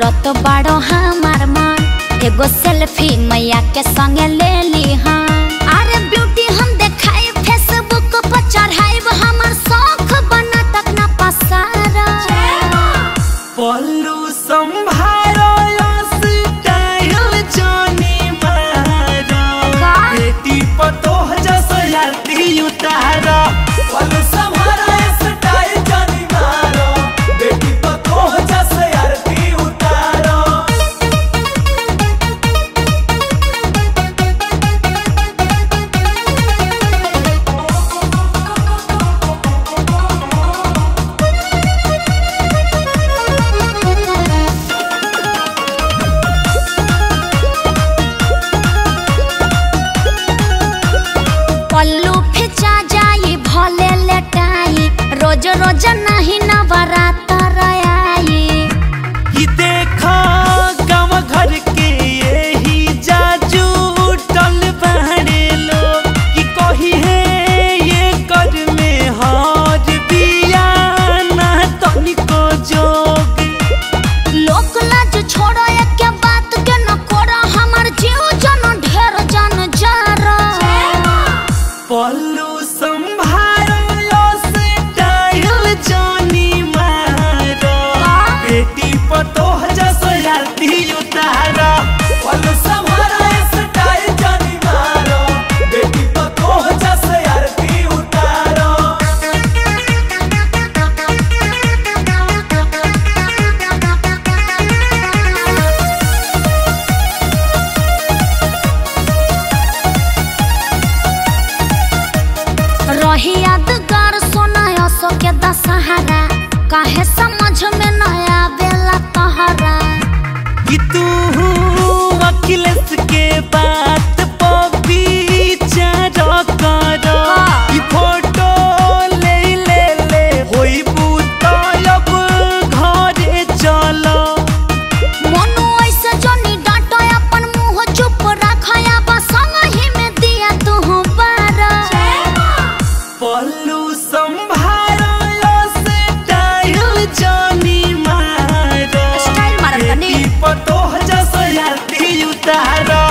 करत बाड़ो हमार मन एगो सेल्फी मैया के संगे ले ली हाँ अरे ब्यूटी हम देखाई फेसबुक पर चढ़ाइब हमर शौक बना तक ना पसारा पल्लू संभारो स्टाइल जानी मारो का? बेटी पतोह जस याती उतारो पल्लू संभारो स्टाइल जानी मारो बेटी पतोह जस याती उतारो पल्लू फिचा जाई भले लेटाई रोज रोज नहीं नवरात्र आई कि देखो गाँव घर के यही जाजू टल बहरे लोग कि कही है ये कर में हार बिया ना तनिको जोग लोक लाज छोड़ो एक बात के न करो हमर जीव जन ढेर जन जारा पल्लू संभारो स्टाइल जानी मारो बेटी पतोह जस याती उतारो पल्लू संभारो स्टाइल जानी मारो बेटी पतोह जस याती उतारो रही यादगार सोना असो के दशहरा काहे समझ में न आवेला तहरा कि तू अखिलेश के बात पपी चारो करो कि फोटो ले ले ले होई बूता अब घरे चलो मनु ऐसे जनी डांटो अपन मुंह चुप रखया बस ही में दिया तू बारा पल्लू संभारो स्टाइल जानी मारो स्टाइल मारत तनी। बेटी पतोह जस याती उतारो